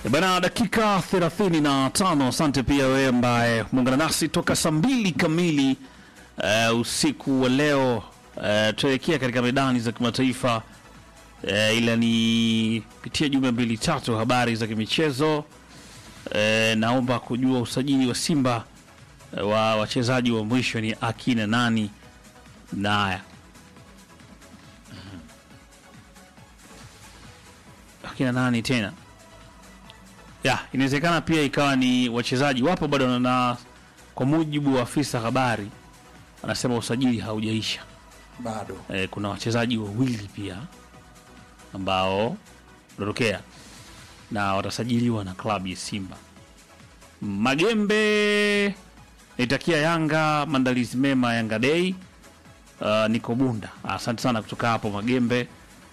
E Bana, dakika 35. Asante pia wewe ambaye muungana nasi toka saa mbili kamili uh, usiku wa leo. Uh, tuelekea katika medani za kimataifa uh, ila ni pitia jumbe mbili tatu habari za kimichezo. Uh, naomba kujua usajili wa Simba uh, wa wachezaji wa mwisho ni akina nani? Naya akina nani tena? ya inawezekana pia ikawa ni wachezaji wapo bado, na kwa mujibu wa afisa habari anasema usajili haujaisha bado e, kuna wachezaji wawili pia ambao wanatokea na watasajiliwa na klabu ya Simba. Magembe naitakia Yanga maandalizi mema Yanga Day. Uh, niko Bunda, asante sana kutoka hapo Magembe.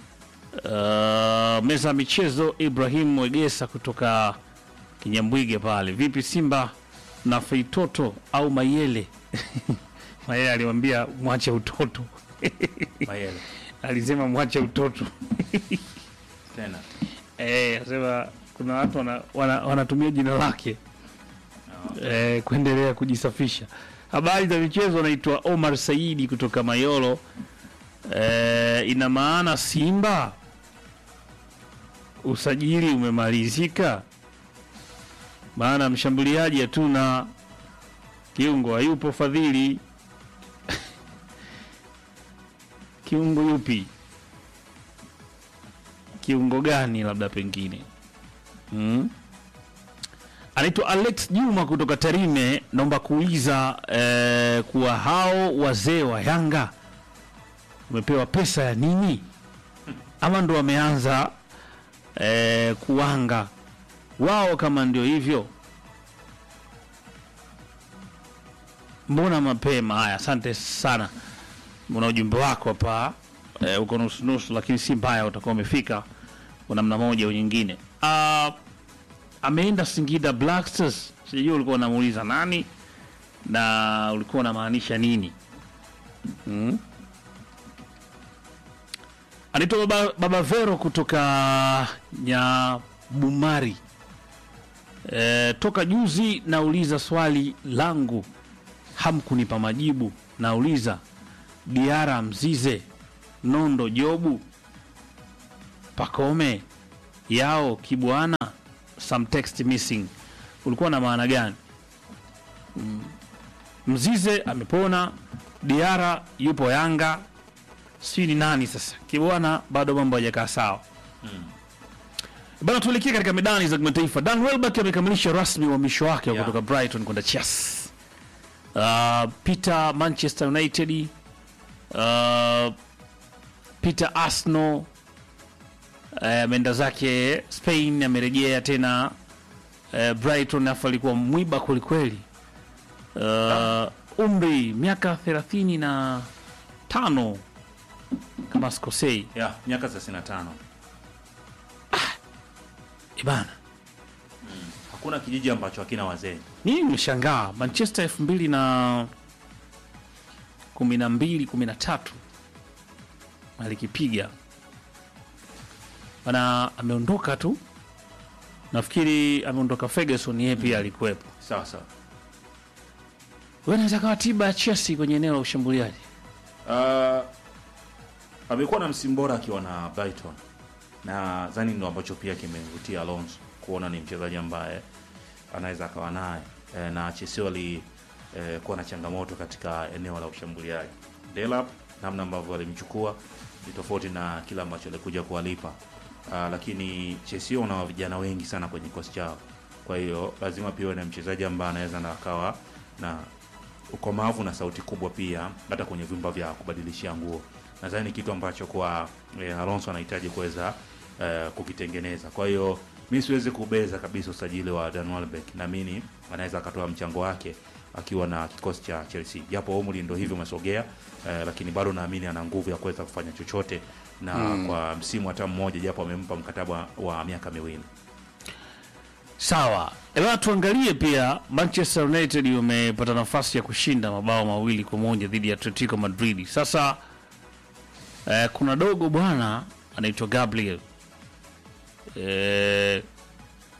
Uh, meza ya michezo Ibrahim Wegesa kutoka Kinyambwige pale. Vipi Simba na Feitoto au Mayele? Mayele alimwambia mwache utoto Mayele alisema mwache utoto tena eh, asema kuna watu wana, wana, wanatumia jina lake eh, kuendelea kujisafisha. Habari za michezo, anaitwa Omar Saidi kutoka Mayolo. Eh, ina maana Simba usajili umemalizika, maana mshambuliaji hatuna, kiungo hayupo. Fadhili kiungo yupi? Kiungo gani? Labda pengine hmm? Anaitwa Alex Juma kutoka Tarime. Naomba kuuliza eh, kuwa hao wazee wa Yanga umepewa pesa ya nini, ama ndo wameanza eh, kuwanga wao? Kama ndio hivyo, mbona mapema? Haya, asante sana, una ujumbe wako hapa eh, uko nusu nusu, lakini si mbaya, utakuwa umefika kwa namna moja au nyingine. Ah, ameenda Singida Black Stars, sijui ulikuwa unamuuliza nani na ulikuwa unamaanisha nini hmm? Anaitwa baba, baba Vero kutoka Nyabumari. E, toka juzi nauliza swali langu hamkunipa majibu. Nauliza Diara Mzize, Nondo Jobu, Pakome yao Kibwana, some text missing, ulikuwa na maana gani? Mm. Mzize amepona, Diara yupo Yanga, sijui ni nani sasa. Kibwana bado mambo hajakaa sawa. Bana, tuelekee katika medani za kimataifa. Dan Welbeck amekamilisha rasmi uhamisho wake wa Yeah. kutoka Brighton kwenda Chelsea. Uh, Peter Manchester United, uh, Peter Arsenal eh, ameenda zake Spain, amerejea tena eh, Brighton, afu alikuwa mwiba kwelikweli. Uh, umri miaka thelathini na tano kama sikosei. ya miaka 35 Ibana, hakuna kijiji ambacho hakina wazee mimi nimeshangaa Manchester elfu mbili na kumi na mbili kumi na tatu alikipiga bana, ameondoka tu. Nafikiri ameondoka Ferguson, yeye pia alikuwepo. sawa sawa Wewe unaweza kawa tiba ya Chelsea kwenye eneo la ushambuliaji. Uh, amekuwa na msimu bora akiwa na Brighton na zani ndo ambacho pia kimemvutia Alonso kuona ni mchezaji ambaye anaweza akawa naye e, na Chelsea wali e, kuwa na changamoto katika eneo la ushambuliaji. Delap namna ambavyo walimchukua ni tofauti na kile ambacho alikuja kuwalipa. Uh, lakini Chelsea wana vijana wengi sana kwenye kikosi chao, kwa hiyo lazima pia uwe na mchezaji ambaye anaweza na akawa na ukomavu na sauti kubwa pia hata kwenye vyumba vya kubadilishia nguo. Nadhani ni kitu ambacho kwa eh, Alonso anahitaji kuweza eh, kukitengeneza. Kwa hiyo mi siwezi kubeza kabisa usajili wa Dan Welbeck, naamini anaweza akatoa mchango wake akiwa na kikosi cha Chelsea, japo umri ndo hivyo umesogea eh, lakini bado naamini ana nguvu ya kuweza kufanya chochote na kwa msimu hata mmoja, japo amempa mkataba wa miaka miwili. Sawa, eba tuangalie pia Manchester United wamepata nafasi ya kushinda mabao mawili kwa moja dhidi ya Atletico Madrid. Sasa eh, kuna dogo bwana anaitwa Gabriel eh,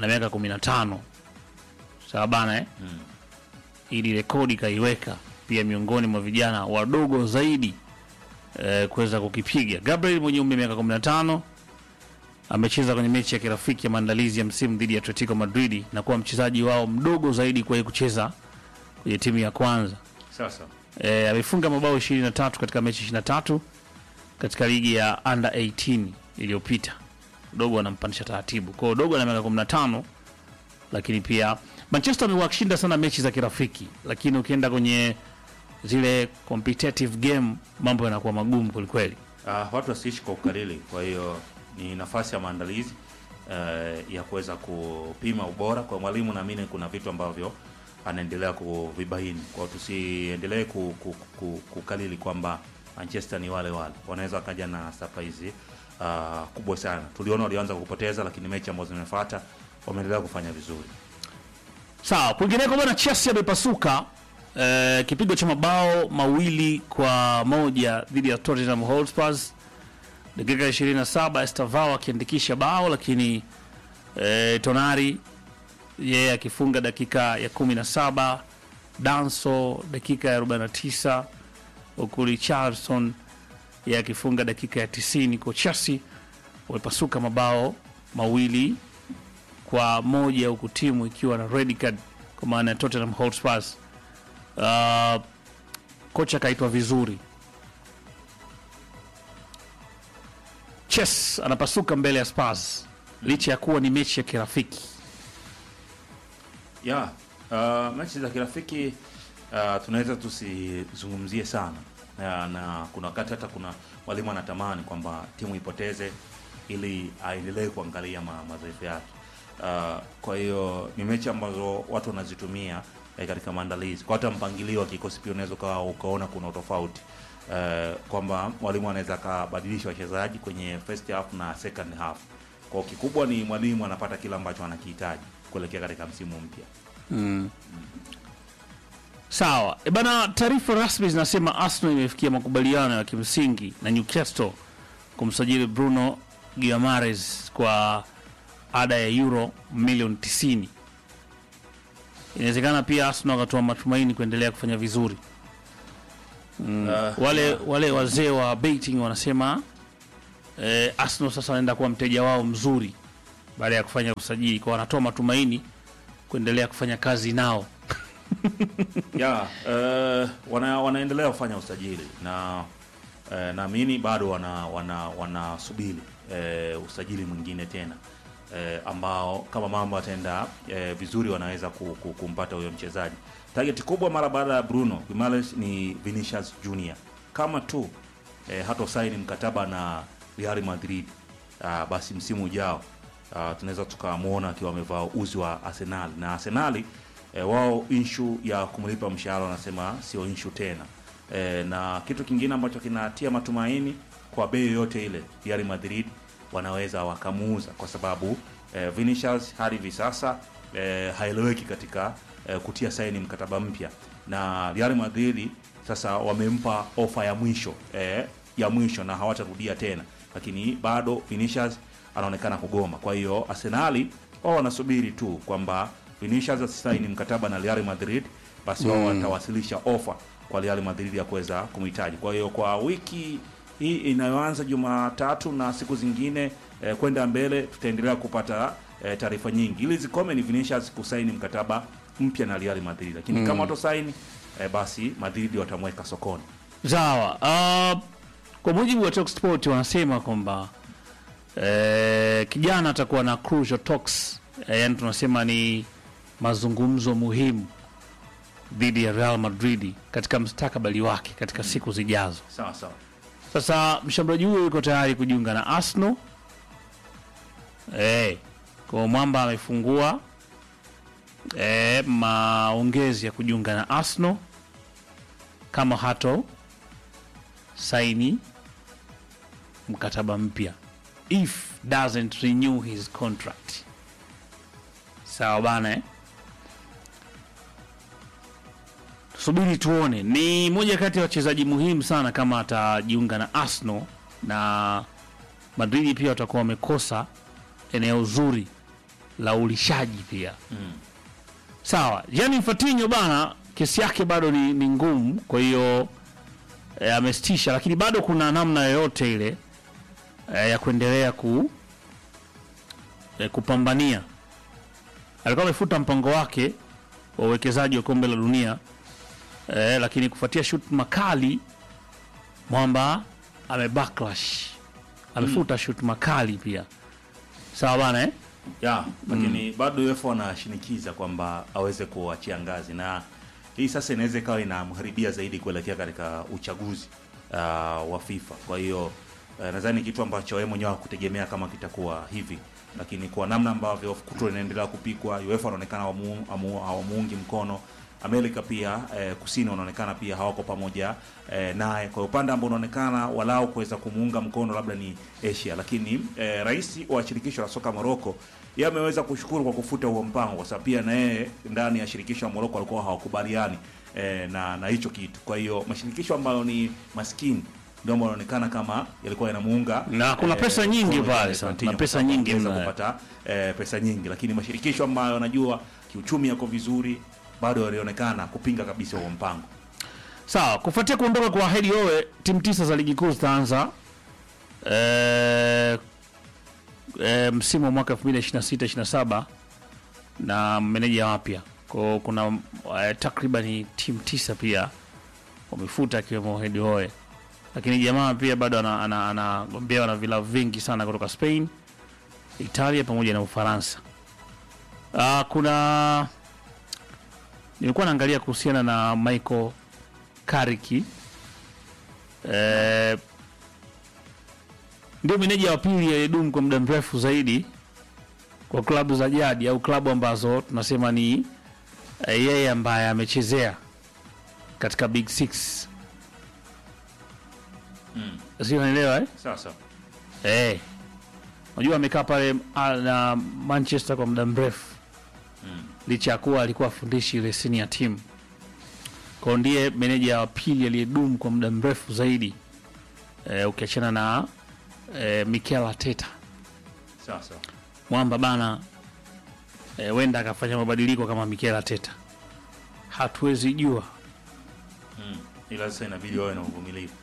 ana miaka 15 sawa bana eh? Mm. ili rekodi kaiweka pia miongoni mwa vijana wadogo zaidi eh, kuweza kukipiga. Gabriel mwenye umri wa miaka 15 amecheza kwenye mechi ya kirafiki ya maandalizi ya msimu dhidi ya Atletico Madrid na kuwa mchezaji wao mdogo zaidi kuwahi kucheza kwenye timu ya kwanza. Sasa E, amefunga mabao 23 katika mechi 23 katika ligi ya under 18 iliyopita. Dogo anampandisha taratibu. Kwa hiyo Dogo ana miaka 15 lakini pia Manchester amewashinda sana mechi za kirafiki, lakini ukienda kwenye zile competitive game mambo yanakuwa magumu kwelikweli. uh, watu wasiishi kwa ukalili. Kwa hiyo ni nafasi ya maandalizi uh, ya kuweza kupima ubora kwa mwalimu. Naamini kuna vitu ambavyo anaendelea kuvibaini, kwa hiyo tusiendelee ku, ku, ku, kukalili kwamba Manchester ni wale wale, wanaweza wakaja na surprise uh, kubwa sana. Tuliona walianza kupoteza, lakini mechi ambazo zimefuata wameendelea kufanya vizuri. Sawa, kwingineko bwana, Chelsea amepasuka eh, kipigo cha mabao mawili kwa moja dhidi ya Tottenham Hotspur dakika 27, Estavao akiandikisha bao, lakini eh, Tonari yeye akifunga dakika ya 17, Danso dakika ya 49, huku Richardson yeye akifunga dakika ya 90. Kwa Chelsea wamepasuka mabao mawili kwa moja huku timu ikiwa na red card kwa maana ya Tottenham Hotspur. Uh, kocha akaitwa vizuri. Chess anapasuka mbele ya Spurs licha ya kuwa ni mechi ya kirafiki. ya uh, mechi za kirafiki uh, tunaweza tusizungumzie sana uh, na kuna wakati hata kuna mwalimu anatamani kwamba timu ipoteze ili aendelee kuangalia ma, madhaifu yake uh, kwa hiyo ni mechi ambazo watu wanazitumia eh, katika maandalizi kwa hata mpangilio wa kikosi pia unaweza ukawa ukaona kuna utofauti uh, kwamba mwalimu anaweza akabadilisha wachezaji kwenye first half na second half kwa kikubwa ni mwalimu anapata kile ambacho anakihitaji kuelekea katika msimu mpya Sawa e bana, taarifa rasmi zinasema Arsenal imefikia makubaliano ya kimsingi na Newcastle kumsajili Bruno Guimaraes kwa ada ya euro milioni 90. Inawezekana pia Arsenal wakatoa matumaini kuendelea kufanya vizuri. Mm. Uh, wale wale wazee wa betting wanasema eh, Arsenal sasa wanaenda kuwa mteja wao mzuri baada ya kufanya usajili, kwa wanatoa matumaini kuendelea kufanya kazi nao. ya uh, wana, wanaendelea kufanya usajili na uh, naamini bado wana wana wanasubiri uh, usajili mwingine tena uh, ambao kama mambo ataenda uh, vizuri wanaweza ku, ku, kumpata huyo mchezaji. Target kubwa mara baada ya Bruno Guimaraes ni Vinicius Junior, kama tu uh, hata saini mkataba na Real Madrid uh, basi msimu ujao uh, tunaweza tukamwona akiwa amevaa uzi wa Arsenal na Arsenali e, wao inshu ya kumlipa mshahara wanasema sio inshu tena e, na kitu kingine ambacho kinatia matumaini kwa bei yoyote ile Real Madrid wanaweza wakamuuza kwa sababu e, Vinicius hadi hivi sasa e, haeleweki katika e, kutia saini mkataba mpya na Real Madrid sasa wamempa ofa ya mwisho e, ya mwisho na hawatarudia tena lakini bado Vinicius anaonekana kugoma kwa hiyo Arsenali wao wanasubiri tu kwamba Vinicius asisaini mkataba na Real Madrid, basi wao watawasilisha ofa kwa Real Madrid ya kuweza kumhitaji. Kwa hiyo kwa wiki hii inayoanza Jumatatu na siku zingine eh, kwenda mbele tutaendelea kupata eh, taarifa nyingi. Ili zikome ni Vinicius kusaini mkataba mpya na Real Madrid, lakini kama watosaini eh, basi Madrid watamweka sokoni. Sawa. Uh, kwa mujibu wa Talksport wanasema kwamba eh, kijana atakuwa na crucial talks eh, yani tunasema ni mazungumzo muhimu dhidi ya Real Madrid katika mstakabali wake katika siku zijazo. Sawa sawa. Sasa mshambuliaji huyo yuko tayari kujiunga na Arsenal. Eh, kwa mwamba amefungua eh, maongezi ya kujiunga na Arsenal kama hato saini mkataba mpya if doesn't renew his contract. Sawa bana eh? Tusubiri tuone. Ni moja kati ya wachezaji muhimu sana kama atajiunga na Arsenal, na Madrid pia watakuwa wamekosa eneo zuri la ulishaji pia Mm. sawa Gianni Infantino bana kesi yake bado ni, ni ngumu kwa hiyo e, amesitisha lakini bado kuna namna yoyote ile e, ya kuendelea ku e, kupambania alikuwa amefuta mpango wake wa uwekezaji wa kombe la dunia e, lakini kufuatia shutuma kali mwamba ame backlash amefuta shutuma kali pia sawa bana eh? ya lakini bado UEFA wanashinikiza kwamba aweze kuachia ngazi, na hii sasa inaweza ikawa inamharibia zaidi kuelekea katika uchaguzi uh, wa FIFA. Kwa hiyo uh, nadhani kitu ambacho yeye mwenyewe hakutegemea kama kitakuwa hivi, lakini kwa namna ambavyo kuto inaendelea kupikwa, UEFA wanaonekana hawamu- hawamu- hawamuungi mkono Amerika pia eh, kusini wanaonekana pia hawako pamoja eh, naye. Kwa upande ambao unaonekana walau kuweza kumuunga mkono labda ni Asia, lakini eh, rais wa shirikisho la soka Morocco yeye ameweza kushukuru kwa kufuta huo mpango, kwa sababu pia na yeye ndani ya shirikisho la Morocco walikuwa hawakubaliani eh, na na hicho kitu. Kwa hiyo mashirikisho ambayo ni maskini ndio ambayo yanaonekana kama yalikuwa yanamuunga Na kuna pesa nyingi mkono pale Gianni sana, Infantino kuna pesa kwa sababu nyingi angeweza mna- kupata eh, pesa nyingi, lakini mashirikisho ambayo yanajua kiuchumi yako vizuri bado yalionekana kupinga kabisa huo mpango. Sawa, kufuatia kuondoka kwa Hedi Owe, timu tisa za ligi kuu zitaanza eh, eh, msimu wa mwaka 2026-27 na meneja wapya. Kwa kuna eh, takriban timu tisa pia wamefuta akiwemo Hedi Owe, lakini jamaa pia bado anagombewa ana, ana, anagombewa na vilabu vingi sana kutoka Spain, Italia pamoja na Ufaransa. Ah, kuna nilikuwa naangalia kuhusiana na Michael Kariki eh, ndio meneja wa pili aliyedumu kwa muda mrefu zaidi kwa klabu za jadi au klabu ambazo tunasema ni eh, yeye ambaye amechezea katika Big Six, Mm. sio unaelewa eh? Sasa Eh. Unajua amekaa pale ah, na Manchester kwa muda mrefu mm. licha ya kuwa alikuwa afundishi ile senior team. Kwa ndiye meneja wa pili aliyedumu kwa muda mrefu zaidi e, ukiachana na e, Mikel Arteta. sasa Mwamba bana e, wenda akafanya mabadiliko kama Mikel Arteta, hatuwezi jua. mm. ila sasa inabidi wawe na uvumilivu.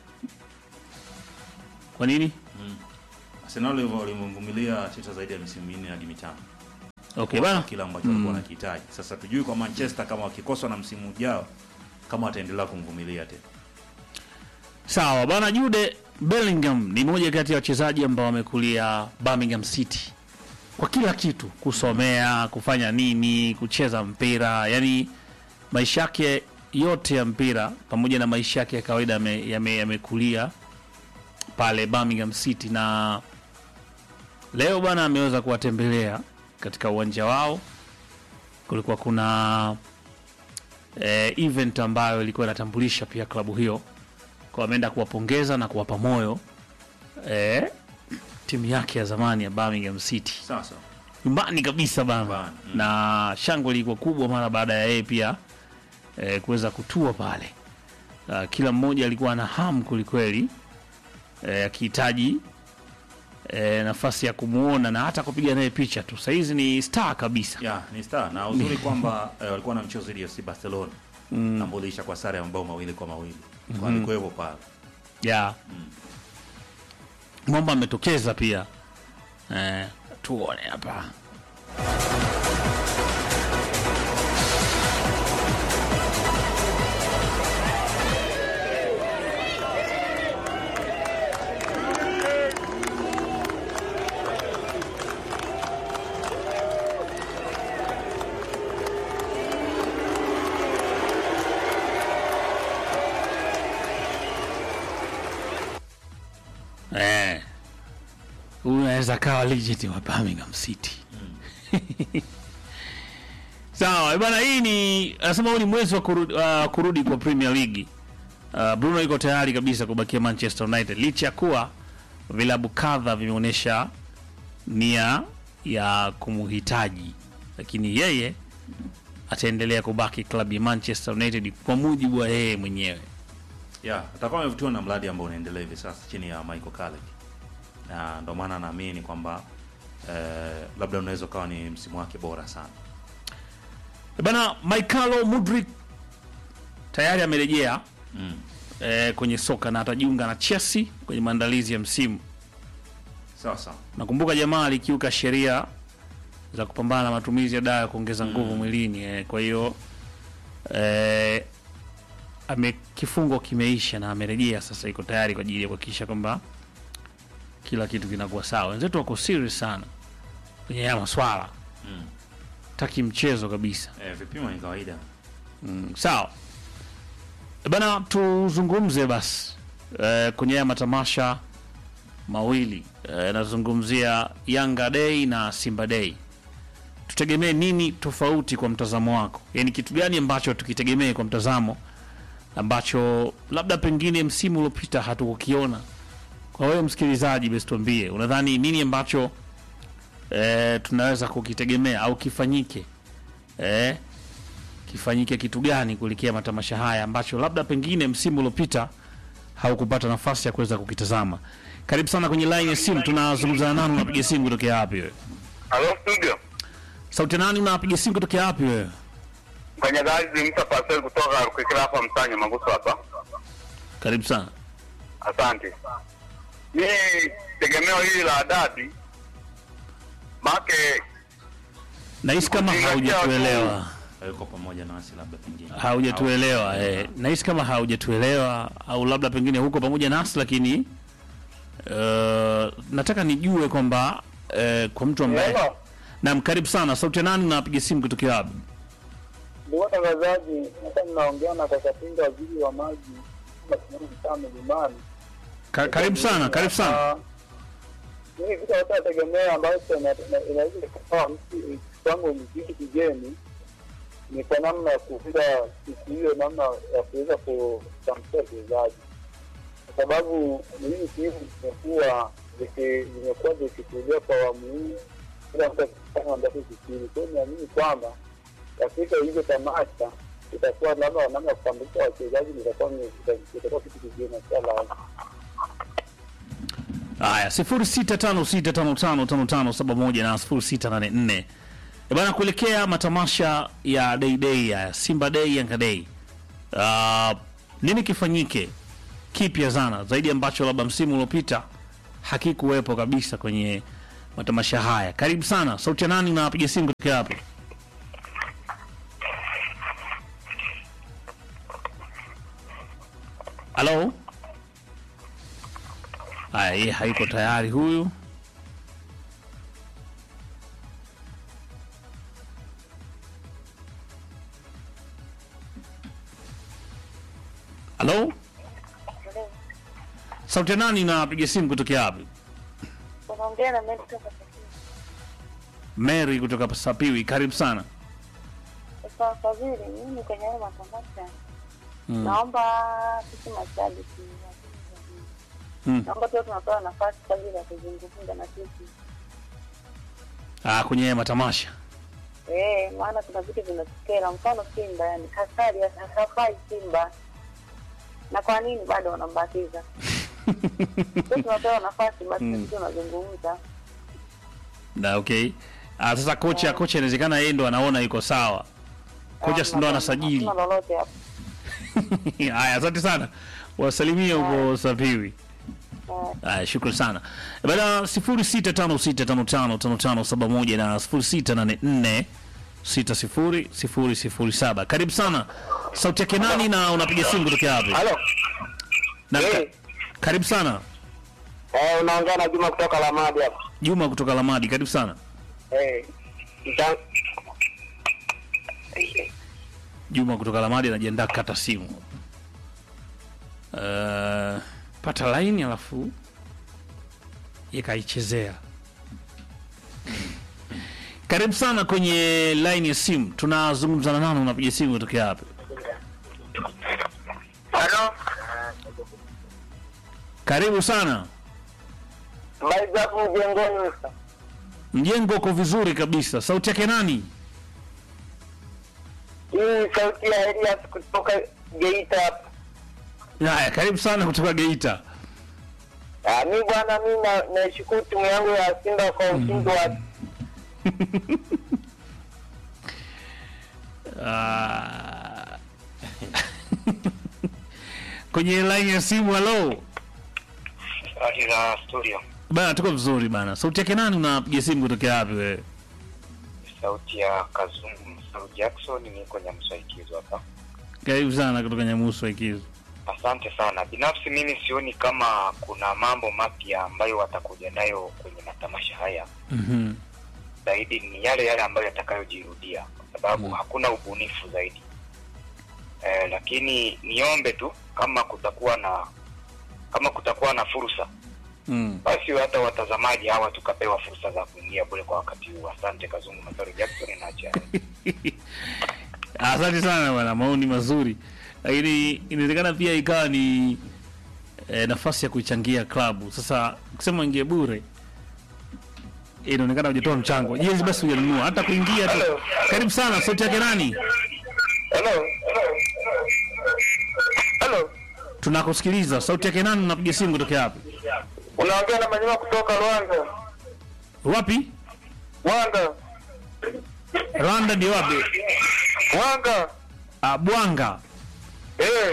Kwa nini? Arsenal walivyo- walimvumilia Arteta zaidi ya misimu minne hadi mitano Okay kwa bana, kile ambacho walikuwa wanakihitaji. Sasa tujui kwa Manchester kama wakikoswa na msimu ujao kama wataendelea kumvumilia tena. sawa bana. Jude Bellingham ni moja kati ya wachezaji ambao wamekulia Birmingham City kwa kila kitu, kusomea, kufanya nini, kucheza mpira, yani maisha yake yote ya mpira pamoja na maisha yake ya kawaida yame- yame- yamekulia pale Birmingham City, na leo bwana ameweza kuwatembelea katika uwanja wao. Kulikuwa kuna eh, event ambayo ilikuwa inatambulisha pia klabu hiyo, kwa ameenda kuwapongeza na kuwapa moyo eh, timu yake ya zamani ya Birmingham City Sasa nyumbani kabisa bana Nyumbani, mm. na shangwe ilikuwa kubwa mara baada ya yeye pia eh, kuweza kutua pale. Uh, kila mmoja alikuwa na hamu kwelikweli eh, akihitaji eh, nafasi ya kumuona na hata kupiga naye picha tu. Sahizi ni star kabisa. ya ni star na uzuri kwamba eh, walikuwa na mchezo dhidi ya FC Barcelona mm. ambao uliisha kwa sare ya mabao mawili kwa mawili mm-hmm. kwa alikuwepo pale ya Mwamba ametokeza pia eh, tuone hapa eh, huyu anaweza kawa legit wa Birmingham City. Sawa bwana, hii ni anasema huu ni mwezi wa kurudi, uh, kurudi kwa Premier League. Uh, Bruno yuko tayari kabisa kubakia Manchester United licha ya kuwa vilabu kadha vimeonyesha nia ya kumuhitaji, lakini yeye ataendelea kubaki klabu ya Manchester United kwa mujibu wa yeye mwenyewe. ya atakuwa amevutiwa na mradi ambao unaendelea hivi sasa chini ya Michael Carrick na ndio maana naamini kwamba eh, labda unaweza ukawa ni msimu wake bora sana. Bana, Michaelo Mudrik tayari amerejea Mm. eh, kwenye soka na atajiunga na Chelsea kwenye maandalizi ya msimu. Sawa sawa. Nakumbuka jamaa alikiuka sheria za kupambana na matumizi ya dawa ya kuongeza nguvu mwilini eh, kwa hiyo eh, ame kifungo kimeisha na amerejea sasa, iko tayari kwa ajili ya kuhakikisha kwamba kila kitu kinakuwa sawa. Wenzetu wako serious sana kwenye haya maswala, Mm. taki mchezo kabisa. Eh, vipimo ni kawaida. Mm, sawa E bana, tuzungumze basi e, kwenye haya matamasha mawili e, nazungumzia Yanga Day na Simba Day. Tutegemee nini tofauti kwa mtazamo wako? Yaani kitu gani ambacho tukitegemee kwa mtazamo ambacho labda pengine msimu uliopita hatukukiona? Kwa wewe msikilizaji, basi tuambie, unadhani nini ambacho e, tunaweza kukitegemea au kifanyike e, kifanyike kitu gani kuelekea matamasha haya ambacho labda pengine msimu uliopita haukupata nafasi ya kuweza kukitazama. Karibu sana kwenye line ya simu, tunazungumza na nani? Unapiga simu kutokea wapi wewe? Halo studio. Sauti ya nani? Unapiga simu kutokea wapi wewe? Mfanyakazi Msa Pascal kutoka Rukikira hapa Msanya Maguso hapa. Karibu sana. Asante. Mimi tegemeo hili la dabi make Nahisi kama Kuzingatia haujatuelewa, Hayuko pamoja nasi labda pengine. haujatuelewa eh. Nahisi kama haujatuelewa au labda pengine huko pamoja nasi, lakini uh, nataka nijue kwamba uh, kwa mtu ambaye Hello. Naam, karibu sana. Sauti ya nani? Unapiga simu kutokea wapi? Ndugu watangazaji, hapa ninaongea na Kakapinga, waziri wa maji mtaa Milimani. Ka, karibu sana, karibu sana. Ah, Mimi vitu watu wategemea ambayo ina- ina- inaweza ikawa mtu kwangu ni kitu kigeni, ni kwa namna ya kuunda siku hiyo, namna ya kuweza kutamkia wachezaji, kwa sababu hizi timu zimekuwa ziki- zimekuwa zikichukulia kwa awamu hii, kila mtu akifanya ambacho kikili. Kwa hiyo niamini kwamba katika hizo tamasha itakuwa labda namna ya kutambulisha wachezaji itakuwa ni- itakuwa kitu kigeni inshallah. Haya, sifuri sita tano sita tano tano tano tano saba moja na sifuri sita nane nne Eh bana, kuelekea matamasha ya Day Day ya Simba Day, Yanga Day, uh, nini kifanyike kipya sana zaidi ambacho labda msimu uliopita hakikuwepo kabisa kwenye matamasha haya? Karibu sana. Sauti ya nani? Unapiga simu kutokea hapo? Halo. Haya, yeye hayuko tayari huyu. Halo, sauti ya nani? Napiga simu kutokea wapi? unaongea na mimi kutoka Kisumu. Mary kutoka Sapiwi, karibu sana. Sasa Fadhili, mimi kwenye hayo matamasha Mm. naomba sisi mashabiki wa timu za juu, Mm. naomba tuwe tunapewa nafasi kwa ajili ya kuzungumza na sisi Ah, kwenye haya matamasha eh, maana kuna vitu vinatukera, mfano Simba, yani Kasari hafai Simba, na kwa nini bado wanambatiza? Sisi tunapewa nafasi basi, Mm. mm. tunazungumza na okay. Ah, sasa kocha kocha inawezekana yeye ndo anaona yuko sawa. Kocha si ndo anasajili. Hakuna lolote hapo. Haya, asante sana, wasalimie huko Sapiwi. Eh, Haya, shukrani sana bana. sifuri sita tano sita tano tano tano tano saba moja na sifuri sita nane nne sita sifuri sifuri sifuri saba. Karibu sana. Sauti yake nani na unapiga simu kutokea wapi? Halo. Na, ka, Eh. karibu sana Eh, unaongea na Juma kutoka Lamadi hapa. Juma kutoka Lamadi, karibu sana Eh. Nita- Juma kutoka Lamadi anajiandaa kata simu. Uh, pata laini alafu yakaichezea. Karibu sana kwenye laini ya simu, tunazungumza na nani? Unapiga simu kutokea wapi? Halo. Karibu sana. Habari zako mjengoni? Mjengo uko vizuri kabisa. Sauti yake nani? Hii sauti ya Elias kutoka Geita hapa. Haya, karibu sana kutoka Geita. Ah, mi bwana, mi na- naishukuru timu yangu ya Simba kwa ushindi wa Ah. kwenye line ya simu halo Hali za studio, bana tuko vizuri bana sauti yake nani unapiga simu kutokea wapi wewe sauti ya Kazungu Msau Jackson, niko Nyamswaikizo hapa. karibu sana kutoka nyamusu ikizo Asante sana. Binafsi mimi sioni kama kuna mambo mapya ambayo watakuja nayo kwenye matamasha haya, Mhm. zaidi ni yale yale ambayo yatakayojirudia, kwa sababu hakuna ubunifu zaidi. Eh, lakini niombe tu kama kutakuwa na kama kutakuwa na fursa Mm. basi hata watazamaji hawa tukapewa fursa za kuingia bure kwa wakati huu. Asante Kazungu Masaru Jackson na Achara. asante sana bwana maoni mazuri lakini inawezekana pia ikawa ni eh, nafasi ya kuichangia klabu sasa kusema ingie bure inaonekana hujatoa mchango jezi basi hujanunua hata kuingia tu karibu sana sauti yake nani Hello. Hello. tunakusikiliza sauti yake nani unapiga simu kutokea wapi Unaongea na Manyema kutoka Rwanda. wapi Rwanda. rwanda ndio wapi Rwanda. ah, bwanga Eh.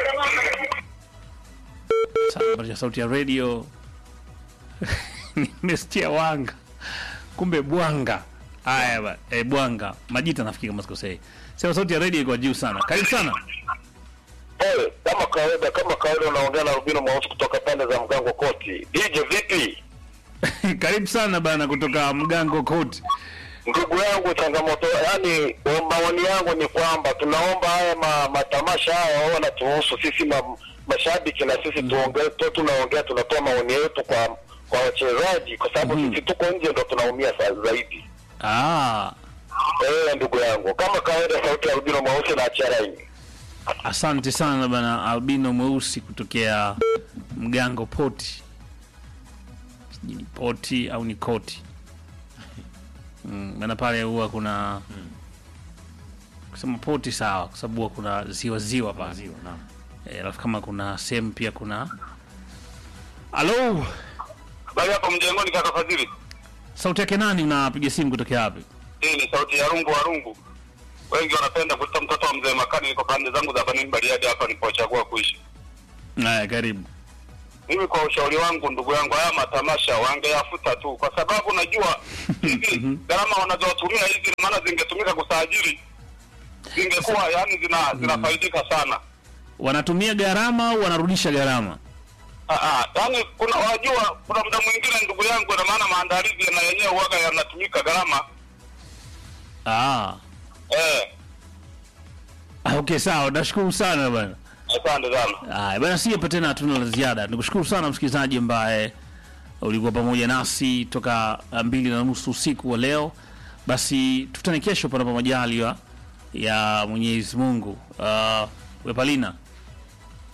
Sa- ya sauti ya radio nimesikia wanga kumbe bwanga haya ba eh, bwanga majita nafikiri kama sikosei sema sauti ya radio iko juu sana karibu sana Pole, kama kawaida, kama kawaida unaongea na Rubino Mweusi kutoka pande za Mgango Koti. DJ vipi? karibu sana bana kutoka mgango koti Ndugu yangu, changamoto yani, maoni yangu ni kwamba tunaomba haya ma, matamasha haya wao wanatuhusu sisi ma, mashabiki na sisi tuongee tu, tunaongea tunatoa maoni yetu kwa kwa wachezaji, kwa sababu Mhm. sisi tuko nje ndo tunaumia sa- zaidi. ah, Eh, ndugu yangu, kama kawaida, sauti ya Rubino Mweusi na Acharaini. asante sana bana albino mweusi kutokea mgango poti sijui ni poti au ni koti mm, maana pale huwa kuna kusema poti sawa kwa sababu huwa kuna ziwa ziwa pale Maziwa, naam. Eh, alafu kama kuna sehemu pia kuna halo Habari hapo mjengoni, kaka Fadhili. sauti yake nani unapiga simu kutokea wapi Hii ni sauti ya rungu wa rungu. Wengi wanapenda kuita mtoto wa mzee Makani. Niko pande zangu za Banini Bariadi hapa nilipochagua kuishi. haya karibu Mimi kwa ushauri wangu, ndugu yangu, haya matamasha wangeyafuta tu, kwa sababu najua hizi gharama wanazotumia hizi, maana zingetumika kusajili, zingekuwa yani zina zinafaidika sana. wanatumia gharama au wanarudisha gharama Ah, ah, yani kuna wajua, kuna muda mwingine ndugu yangu, na maana maandalizi na yenyewe huwaga yanatumika gharama ah. eh. Ah, okay sawa nashukuru sana bana Asante sana. Haya bana, si hapa tena, hatuna la ziada. Nikushukuru sana msikilizaji ambaye ulikuwa pamoja nasi toka uh, mbili na nusu usiku wa leo. Basi tutane kesho panapo majaliwa ya Mwenyezi Mungu. Uh, Wepalina